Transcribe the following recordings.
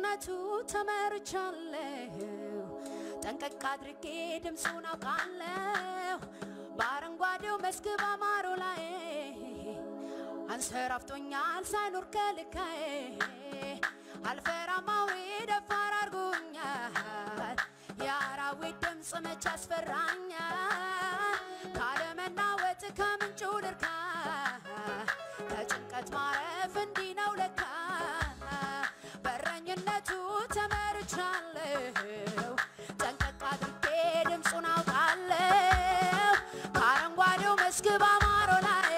በበረኝነቱ ተመርቻለሁ ጠንቀቅ አድርጌ ድምፁን አውቃለሁ በአረንጓዴው መስክ ባማሮ ላይ አንሰራፍቶኛል ሳይኖር ከልካዬ አልፈራም አውሬ ደፋር አድርጎኛል የአራዊት ድምፅ መች ያስፈራኛል ካለመናወጥ ከምንጩ ልርካ ከጭንቀት ማረፍ እንዲህ ነው ለካ በረኝነቱ ተመርቻለሁ ጠንቀቅ አድርጌ ድምፁን አውቃለሁ ከአረንጓዴው መስክ ባማሮ ላይ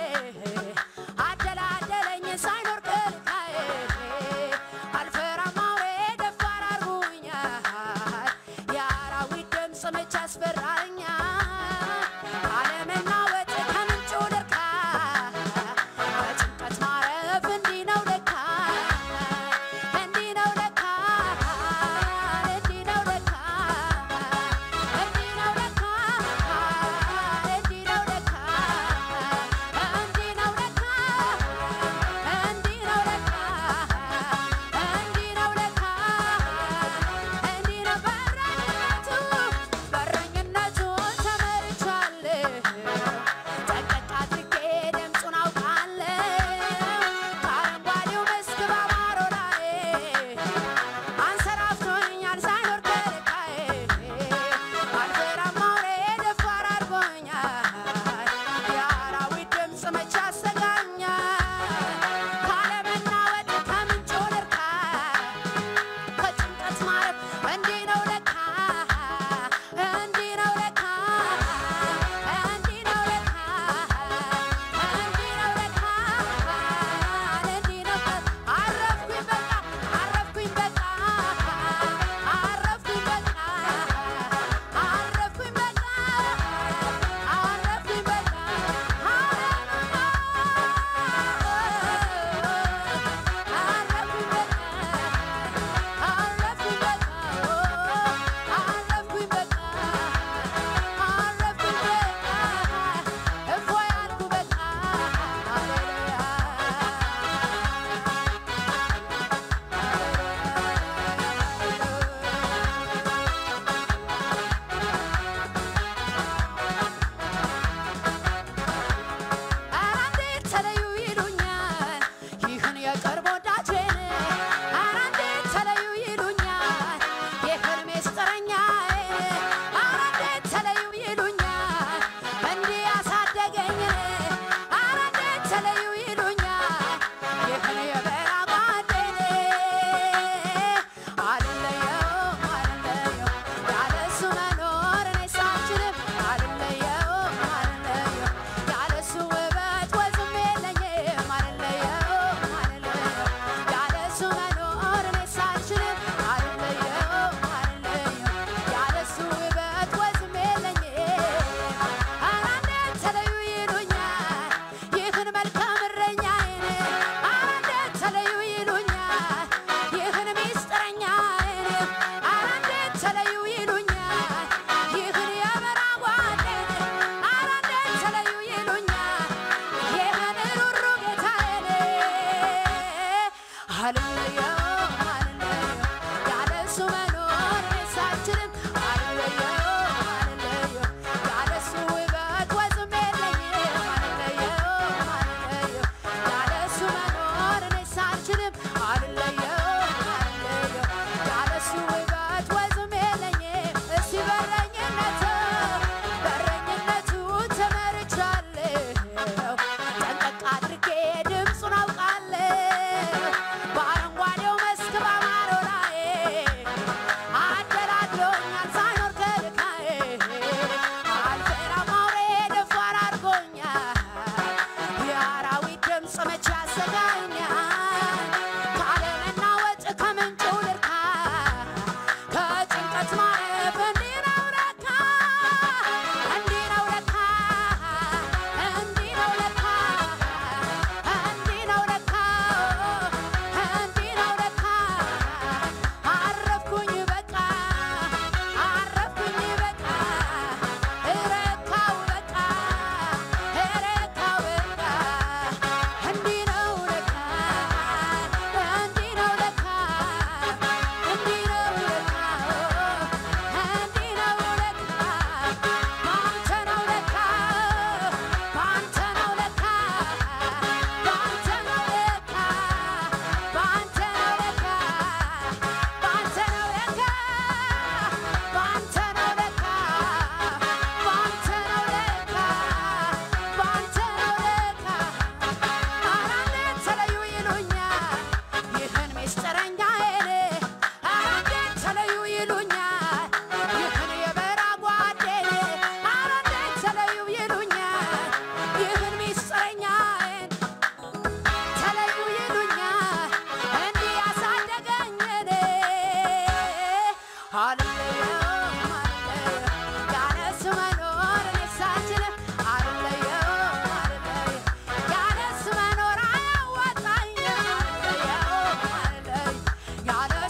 አደላደለኝ ሳይኖር ከልካዬ አልፈራም አውሬ ደፋር አድርጎኛል የአራዊት ድምፅ መች ያስፈራኛል አለመናወጥ ከምንጩ ልርካ በጭንቀት ማረፍ እንዲህ ነው ለካ እንዲህ ነው ለካ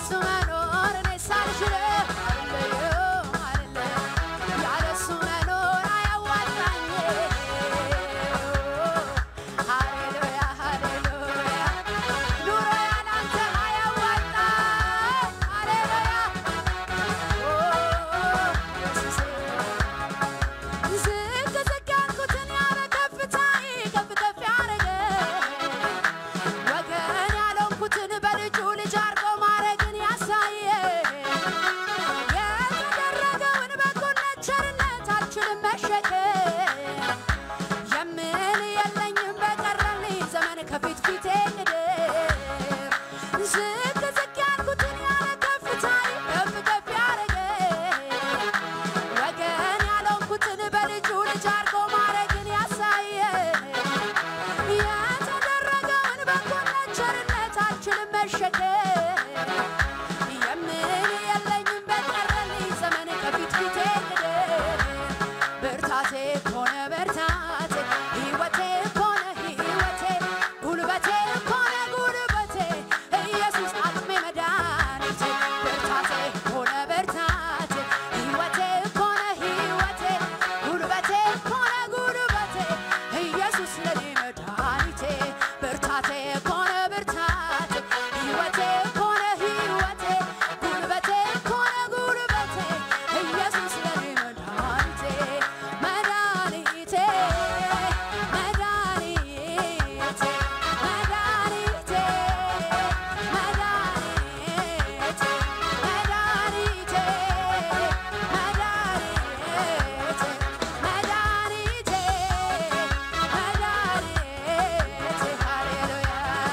ያለሱ መኖር እኔ ሳልችል አልለየውም አልለየውም ያለሱ መኖር አያዋጣኝ ሃሌሉያ ሃሌሉያ ኑሮ ያላንተ አያዋጣ ሃሌሉያ ዝቅ ዝቅ ያልኩትን ያለ ከፍታዬ ከፍ ከፍ ያረገ ወገን ያለንኩትን በልጁ ልጅ አርጎ ማረግን ያሳየ የተደረገውን በጎነት ቸርነት አልችልም መሸከም የምን የለኝም በቀረልኝ ዘመን ከፊት ፊቴ ቅድም ዝቅ ዝቅ ያልኩትን ያለ ከፍታዬ ከፍ ከፍ ያረገ ወገን ያለንኩትን በልጁ ልጅ አርጎ ማረግን ያሳየ የተደረገውን በጎነት ቸርነት አልችልም መሸከም የምን የለኝም በቀረልኝ ዘመን ከፊት ፊቴ ቅድም ብርታቴ ኮነ ብርታቴ ሕይወቴ ኮነ ሕይወቴ ጉልበቴ ኮነ ጉልበቴ ኢየሱስ አቅሜ መድኃኒቴ ብርታቴ ኮነ ብርታቴ ሕይወቴ ኮነ ሕይወቴ ጉልበቴ ኮነ ጉልበቴ ኢየሱስ ለኔ መድኃኒቴ ብርታቴ ኮነ ብርታቴ ሕይወቴ ኮነ ሕይወቴ ጉልበቴ ኮነ ጉልበቴ ኢየሱስ ለኔ መድኃኒቴ መድኃኒቴ መድኃኒቴ መድኃኒቴ መድኃኒቴ መድኃኒቴ መድኃኒቴ መድኃኒቴ መድኃኒቴ ሃሌሉያ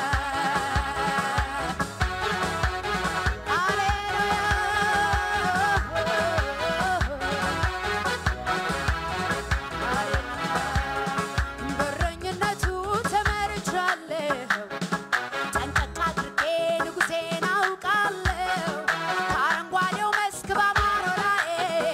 በረኝነቱ ተመርቻለሁ ጠንቀቅ አድርጌ ንጉሴን አውቃለሁ ከአረንጓዴው መስክ ባማረው ላይ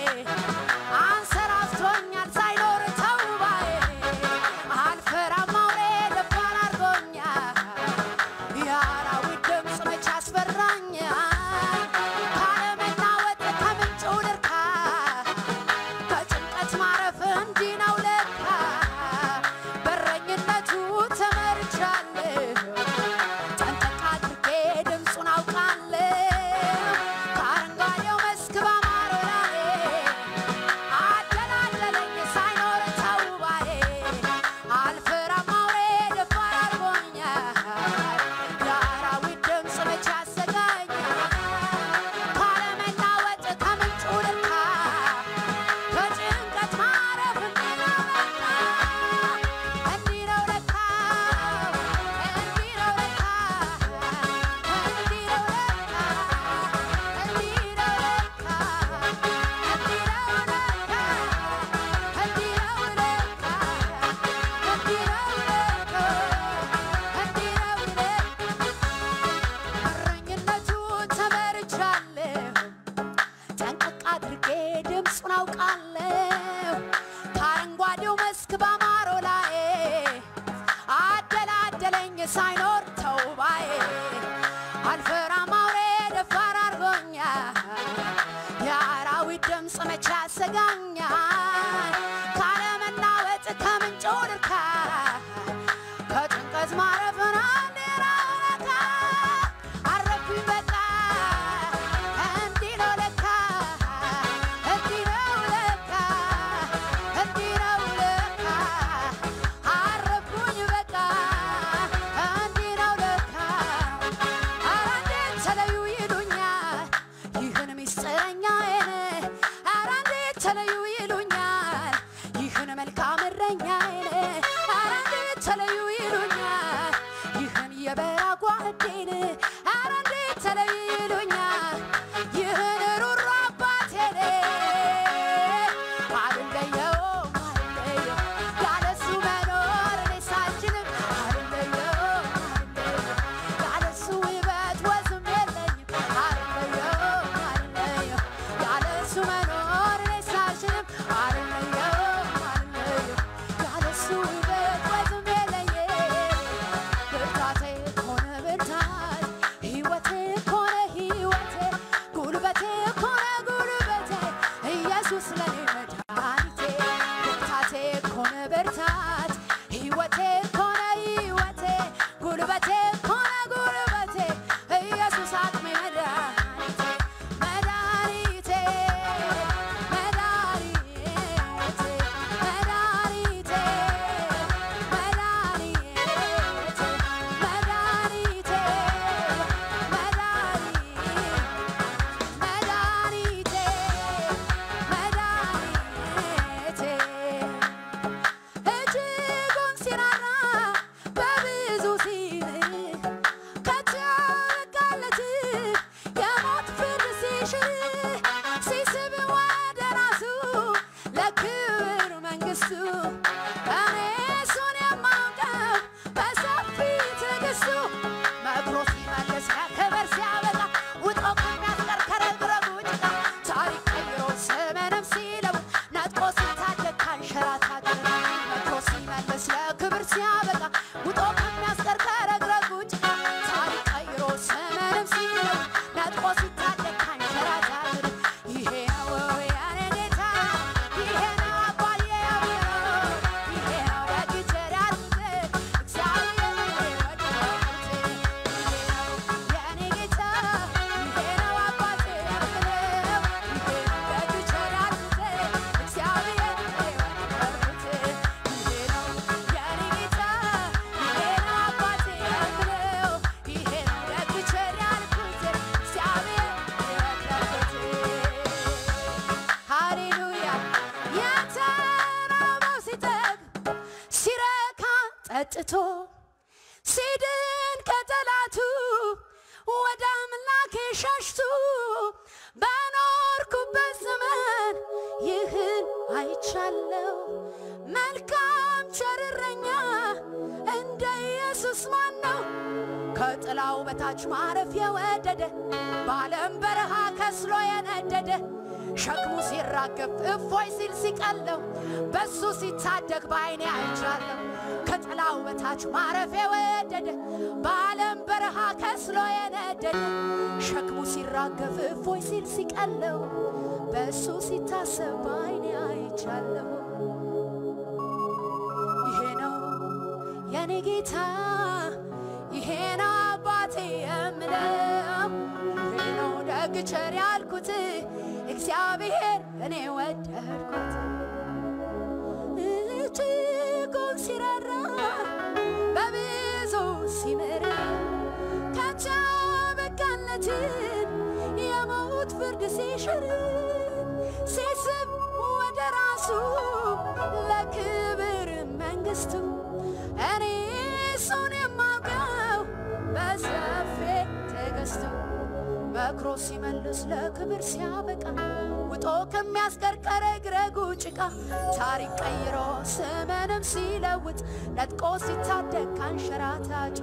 አንሰራፍቶኛል ሳይኖር ተውባዬ አልፈራም አውሬ ደፋር አድርጎኛል የአራዊት ድምፅ መች አስፈራኛል ካለመናወጥ ከምንጩ ልርካ ከጭንቀት ማረፍ እንዲህ ነው ለካ በረኝነቱ ተመርቻለሁ ጠንቀቅ አድርጌ ድምፁን አውቃለሁ ከአረንጓዴው መስክ ባማረው ላይ አደላደለኝ ሳይኖር ተውባዬ አልፈራም አውሬ ደፋር አድርጎኛል የአራዊት ድምፅ መች ያሰጋኛል ካለመናወጥ ከምንጩ ልርካ ከጭንቀት ማረፍ እንዲህ ነው ለካ እንዲህ ነው ለካ እንዲህ ነው ለካ እንዲህ ነው ለካ እንዲህ ነው ለካ እንዲህ ነው ለካ እንዲህ ነው ለካ እንዲህ ነው ለካ እንዲህ ነው ለካ እረኝነቱ ተመርቻለሁ ጠንቀቅ አድርጌ ድምፁን አውቃለሁ ከአረንጓዴው መስክ ባማረው ላይ አደላደለኝ ሳይኖር ተውባዬ አልፈራም አውሬ ደፋር አድርጎኛል የአራዊት ድምፅ መቼ ያሰጋኛል ካለመናወጥ ከምንጩ ልርካ ከጭንቀት ማረፍን አንዴ ነው ለካ አረፍኩኝ በቃ እንዲህ ነው ለካ እንዲህ ነው ለካ እንዲህ ነው ለካ አረፍኩኝ በቃ እንዲህ ነው ለካ ኧረ እንዴት ተለዩ ይሉኛል ይህን ምስጢረኛዬን ኧረ እንዴት ተለዩ ይሉኛል ይህን መልካም እረኛዬን ኧረ እንዴት ተለዩ ይሉኛል ይህን የበራ ጓዴን ኧረ እንዴት ተለዩ ይሉኛል ይህን ሩሩ አባቴን አልለየውም አልለየውም ያለሱ መኖር እኔ ሳልችልም አልለየውም አልለየውም ያለሱ ውበት ወዝም የለኝም አልለየውም አልለየውም ያለሱ መኖር እኔ ሳልችልም አልለየውም አልለየውም ያለሱ ውበት ወዝም የለኝም ብርታቴ ሆነ ብርታት ሕይወቴ ሆነ ሕይወት ነጥቆ ሲታደግ ካንሸራታትን ይሄ ነው የኔ ጌታ ይሄ ነው አባዬ ያብረው ይሄ ነው ደግቼ ያልኩት እግዚአብሔር የወደድኩት ይሄ ነው የኔ ጌታ ይሄ ነው አባቴ ያብረው ይሄ ነው ደግቼ ያልኩት እግዚአብሔር የወደድኩት ይሄ ነው የኔ ጌታ ይሄ ነው አባቴ ያብረው ይሄ ነው ደግቼ ያልኩት እግዚአብሔር የወደድኩት ሃሌሉያ የተራበው ሲጠግብ ሲረካ ጠጥቶ ሲድን ከጠላቱ ወደ አምላኬ ሸሽቱ በኖርኩበት ዘመን ይህን አይቻለው። መልካም ቸርረኛ እንደ ኢየሱስ ማን ነው? ከጥላው በታች ማረፍ የወደደ በዓለም በረሃ ከስሎ የነደደ ሸክሙ ሲራገፍ እፎይ ሲል ሲቀለው በሱ ሲታደግ በዓይኔ አይቻለሁ። ከጥላው በታች ማረፍ የወደደ በዓለም በረሃ ከስሎ የነደደ ሸክሙ ሲራገፍ እፎይ ሲል ሲቀለው በሱ ሲታሰብ በዓይኔ አይቻለሁ። ይሄ ነው የኔ ጌታ ይሄ ነው አባቴ የምለው ይሄ ነው ደግ ቸር ያልኩት እግዚአብሔር እኔ ወደድኩት እጅጉን ሲራራ በብዙ ሲምር ከቻ በቃለትን የሞት ፍርድ ሲሽር ሲስብ ወደ ራሱ ለክብር መንግስቱ እኔ እሱን የማውቀው በሰፊ ትዕግስቱ መክሮ ሲመልስ ለክብር ሲያበቃ ውጦ ከሚያስቀርቀረ ግረጉ ጭቃ ታሪክ ቀይሮ ስምንም ሲለውጥ ነጥቆ ሲታደግ ካንሸራታጭ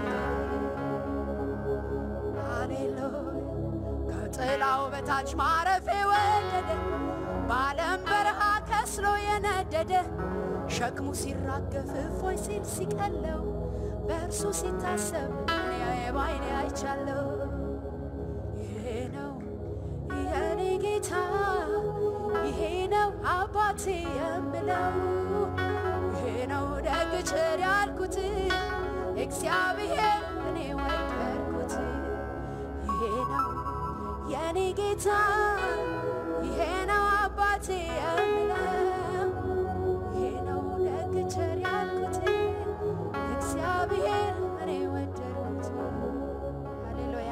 ሃሌሉያ ከጥላው በታች ማረፍ የወደደ በዓለም በረሃ ከስሎ የነደደ ሸክሙ ሲራገፍ እፎይ ሲል ሲቀለው በእርሱ ሲታሰብ እኔ ባይኔ አይቻለሁ። ይሄ ነው የኔ ጌታ፣ ይሄ ነው አባቴ የምለው፣ ይሄ ነው ደግ ቸር ያልኩት እግዚአብሔር እኔ ወደድኩት። ይሄ ነው የኔ ጌታ፣ ይሄ ነው አባቴ የምለው፣ ይሄ ነው ደግ ቸር ያልኩት እግዚአብሔር እኔ ወደድኩት። ሃሌሉያ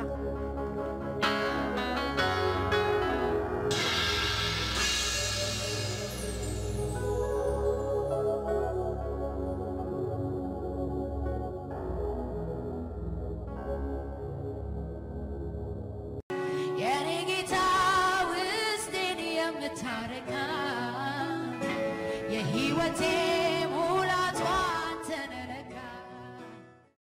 የኔ ጌታ ውስጤን የምታረካ